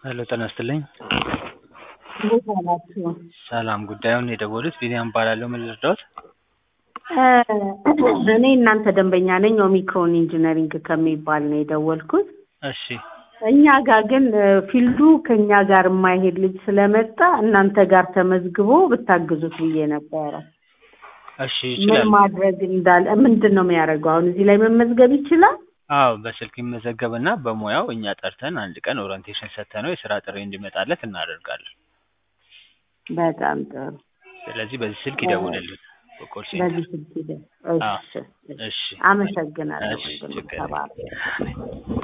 ሄሎ ጤና ይስጥልኝ። እንዴት ዋላችሁ? ሰላም ጉዳዩን የደወሉት ቢኒያም እባላለሁ። ምን ልርዳዎት? እኔ እናንተ ደንበኛ ነኝ። ኦሚክሮን ኢንጂነሪንግ ከሚባል ነው የደወልኩት። እሺ እኛ ጋር ግን ፊልዱ ከእኛ ጋር የማይሄድ ልጅ ስለመጣ እናንተ ጋር ተመዝግቦ ብታግዙት ብዬ ነበረ። እሺ ምን ይችላል። ማድረግ እንዳለ ምንድን ነው የሚያደርገው? አሁን እዚህ ላይ መመዝገብ ይችላል? አዎ በስልክ ይመዘገብና በሙያው እኛ ጠርተን አንድ ቀን ኦሪንቴሽን ሰጥተነው የስራ ጥሪ እንዲመጣለት እናደርጋለን። በጣም ጥሩ። ስለዚህ በዚህ ስልክ ይደውልልን። በኮል ሴንተር። በዚህ ስልክ ሂደህ አዎ። እሺ፣ እሺ። እሺ አመሰግናለሁ። እሺ ወንድሜ፣ ችግር ተባረክ። የለም።